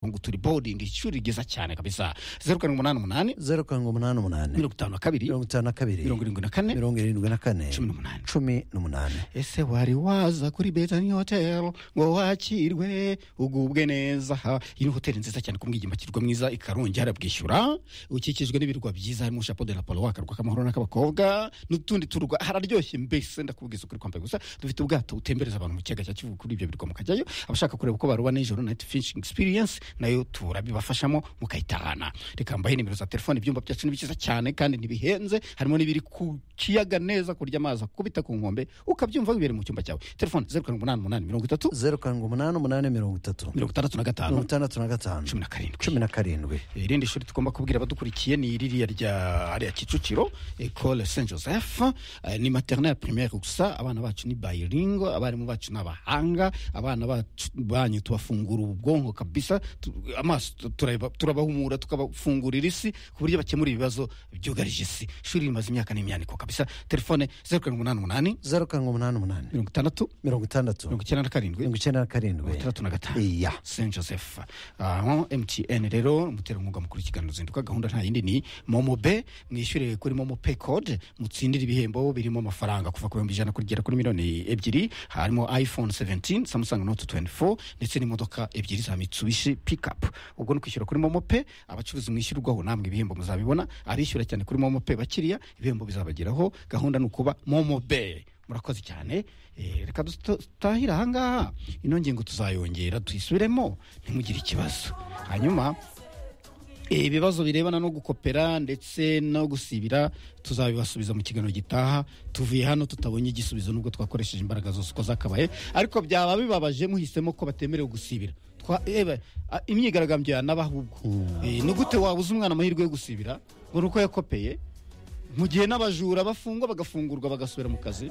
ngo turi borodingi ishuri ryiza cyane kabisa zeru karindwi umunani umunani zeru karindwi umunani umunani mirongo itanu na kabiri mirongo itanu na kabiri mirongo irindwi na kane mirongo irindwi na kane cumi n'umunani. cumi n'umunani ese wari waza kuri betani hoteli ngo wakirwe ugubwe neza aha iyi ni hoteli nziza cyane kumwe igimakirwa mwiza ikarongi harabwishyura ukikijwe n'ibirwa byiza harimo chapeau de la polo wakarwa k'amahoro n'ak'abakobwa n'utundi turwa hararyoshye mbese ndakubwiza ukuri kwambaye gusa dufite ubwato utembereza abantu mu kiyaga cya kivu kuri ibyo birwa mukajyayo abashaka kureba uko baroba nijoro night fishing experience nayo turabibafashamo mukayitahana reka mbahe nimero za telefone ibyumba byacu ni byiza cyane kandi ntibihenze harimo n'ibiri ku kiyaga neza kurya amazi akubita ku nkombe ukabyumva wibereye mu cyumba cyawe telefone zeru karindwi umunani umunani mirongo itatu zeru karindwi umunani umunani mirongo itatu mirongo itandatu na mirongo gatanu itandatu na gatanu cumi na karindwi cumi na karindwi irindi shuri tugomba kubwira abadukurikiye ni ririya rya ariya kicukiro ecole saint joseph eh, ni maternelle primaire gusa abana bacu ni bayiringo abarimu bacu ni abahanga abana bacu banyu tubafungura ubwonko kabisa tu- amaso tu- turaba- turabahumura tukabafungurira isi ku buryo bakemura ibibazo byugarije isi ishuri rimaze imyaka n'imyaniko kabisa telefone zeru karindwi umunani umunani zeru karindwi umunani umunani mirongo itandatu mirongo itandatu mirongo icyenda na karindwi mirongo icyenda na karindwi mirongo itandatu na gatanu iya saint joseph aho mtn rero umuterankunga mukuru w'ikiganiro zinduka gahunda nta yindi ni momo be mwishyure kuri momo pay code mutsindire ibihembo birimo amafaranga kuva ku bihumbi ijana kugera kuri miliyoni ebyiri harimo iphone 17 samsung note 24 ndetse n'imodoka ebyiri za mitsubishi pickup ubwo ni kwishyura kuri momo pay abacuruzi mwishyurwaho namwe ibihembo muzabibona abishyura cyane kuri momo pay bakiriya ibihembo bizabageraho gahunda ni ukuba momo be murakoze cyane Eh, reka dutahire ahangaha ino ngingo tuzayongera tuyisubiremo ntimugire ikibazo hanyuma eh, ibibazo birebana no gukopera ndetse no gusibira tuzabibasubiza mu kiganiro gitaha tuvuye hano tutabonye igisubizo nubwo twakoresheje imbaraga zose uko zakabaye ariko byaba bibabaje muhisemo ko batemerewe gusibira Twa- eba, a- imyigaragambyo yanaba ahubwo Eh, ni gute wabuze umwana amahirwe yo gusibira ngo ni uko yakopeye mu gihe n'abajura bafungwa bagafungurwa bagasubira mu kazi